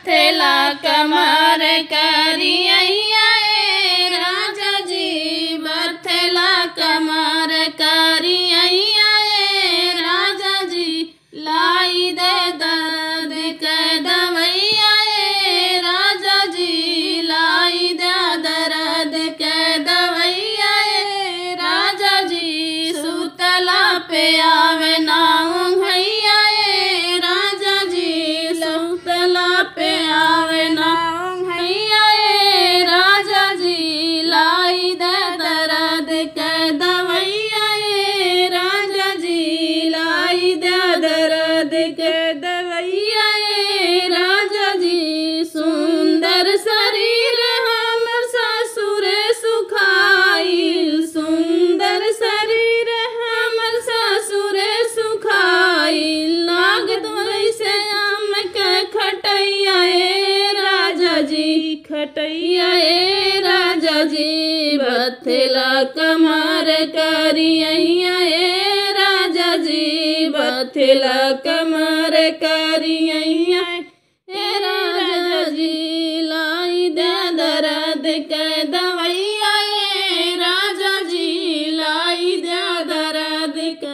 बथेला कमर करिया ए राजा जी बथेला कमर करिया ए राजा जी लाई दे दर्द के दवैया ए राजा जी लाई दे दर्द के दवैया ए राजा जी सुतला पे आवे ना भैया ए राजा जी सुतला पे आवे ना भैया ए राजा जी लाई दे दर्द के दवैया ए राजा जी लाई दे दर्द के दवैया ए राजा जी सुंदर शरीर हमर ससुर सुखाइल सुंदर शरीर हमर ससुर सुखाइल लागत वैसे आम के खटैया ए राजा जी खटैया ए राजा जी बथेला कमर करिया ए राजा जी बथेला कमर करिया ए राजा जी लाई दे दर्द के दवैया ए राजा जी लाई दे दर्द के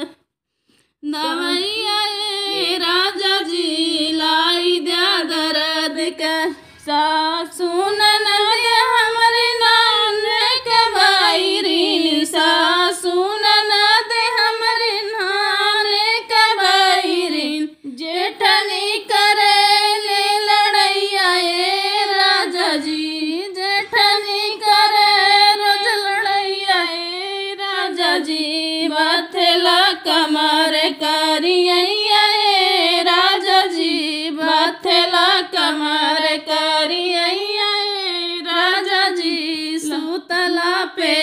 दवैया ए राजा जी लाई दे दर्द के सासू ननद हमरे नान के बैरिन सासू ननद हमरे नान के बैरिन जेठनी करे ले लड़ैया ए राजा जी जेठनी करे रोज लड़ैया ए राजा जी बथला कमर करिया ए राजा जी बथला कमर करिया ए राजा जी सुतला पे